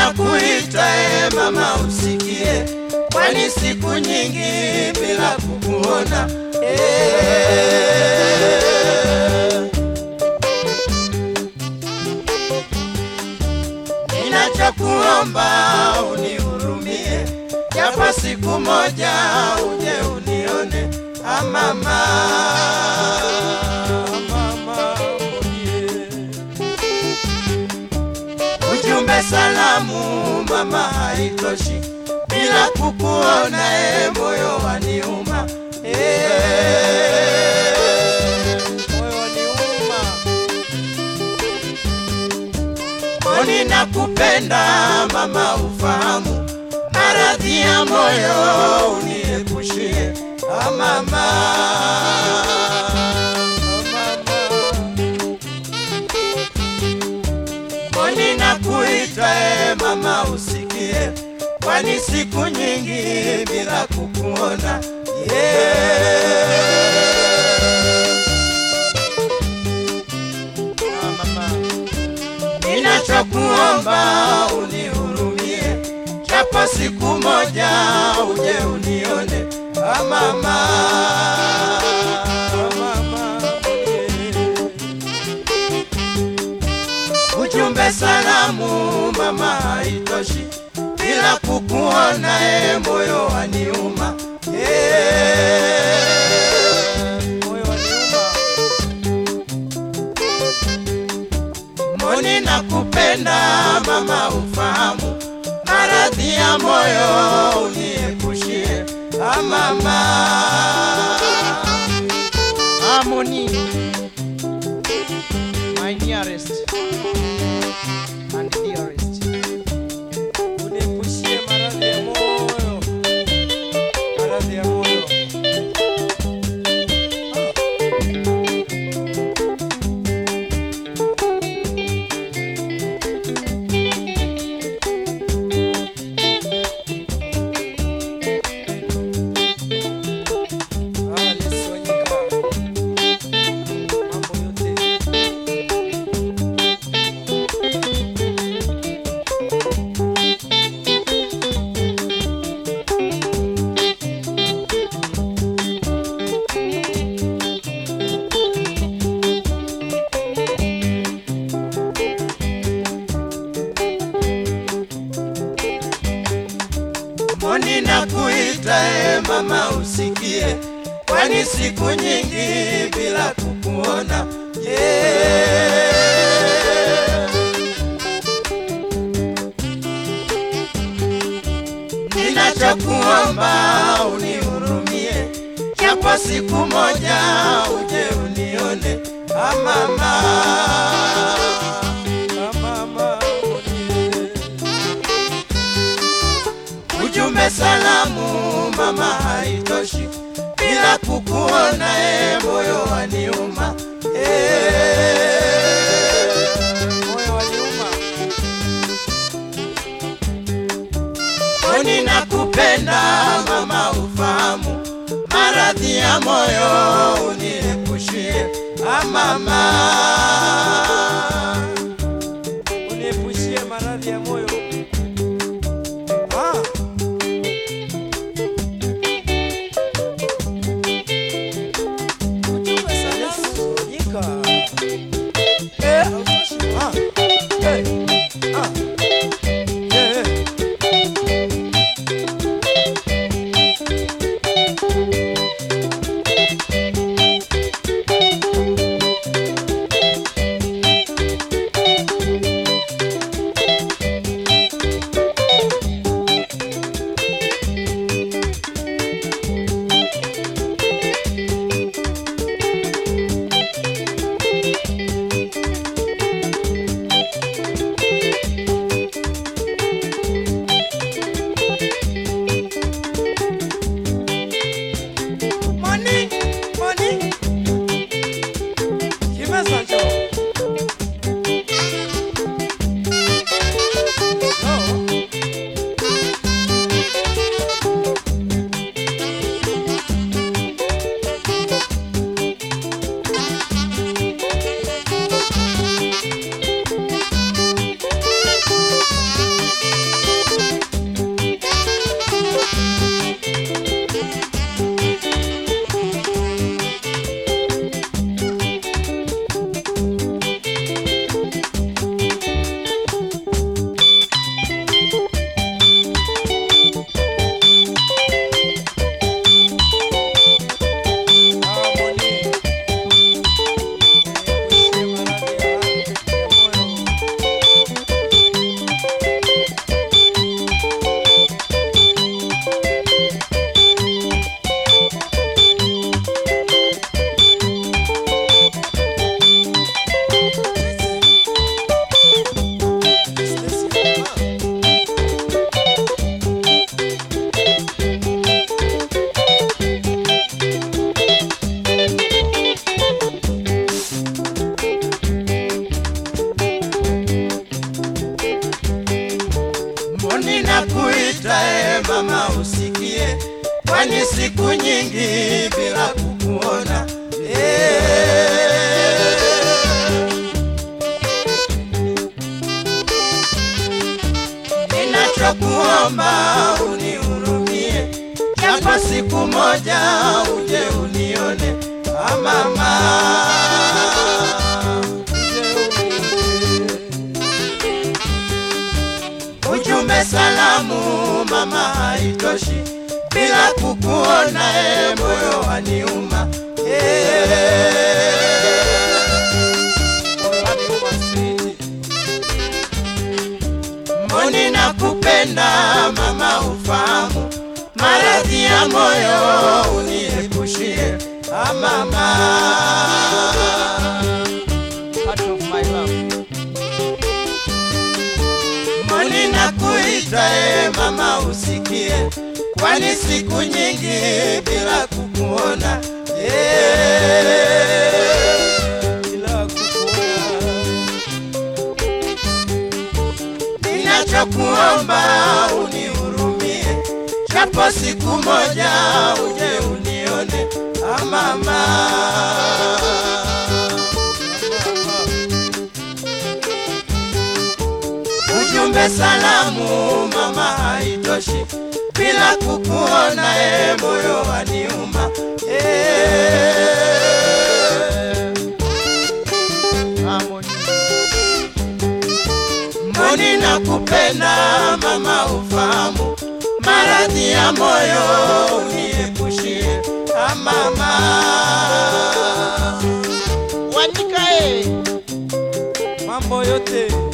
Ninakuita e mama usikie, kwani siku nyingi bila kukuona eh. Ninachokuomba unihurumie, japo siku moja uje unione ah, mama. Mama unie. Ujumbe salamu mama haitoshi, bila kukuona e moyo waniuma eh. Moyo waniuma. Mboni nakupenda mama, ufahamu maradhi ya moyo uniepushie ah, mama. Mboni nakuita e mama, usikie, kwani siku nyingi bila kukuona yeah. Ah, mama. Ninachokuomba unihurumie, japo siku moja uje unione ah, mama. Ah, mama unie. Ujumbe salamu mama haitoshi, bila kukuona e moyo waniuma yeah. Moyo waniuma. Mboni nakupenda mama, ufahamu maradhi ya moyo uniepushie ah, mama. Harmony. My nearest and dearest. Uniepushie maradhi ya moyo. Maradhi ya moyo. Ah, Yesu Wanyika. Mambo yote. Mboni nakuita e mama, usikie, kwani siku nyingi bila kukuona yeah. Ninachokuomba unihurumie, japo siku moja uje unione ah, mama. Ah, mama unie. Ujumbe salamu mama haitoshi, bila kukuona e moyo waniuma eh. Moyo waniuma. Mboni nakupenda mama, ufahamu maradhi ya moyo uniepushie ah, mama. Uniepushie maradhi ya moyo. Ah. Ujumbe salamu. Wanyika. Eh. Ah. Eh. Ah. Eh, eh. moja uje unione ah, mama ujumbe salamu mama haitoshi bila kukuona e moyo waniuma mboni na kupenda mama ufahamu maradhi ya moyo uniepushie ah, mama Heart of my love. mboni na kuita e mama usikie kwani siku nyingi bila kukuona yeah. Bila kukuona. ninachokuomba unihurumie, japo siku moja uje unione ah, mama. Ujumbe salamu mama haitoshi, bila kukuona e moyo waniuma eh. mboni na kupenda mama ufahamu maradhi ya moyo uniepushie ah, mama Wanyika eh. Mambo yote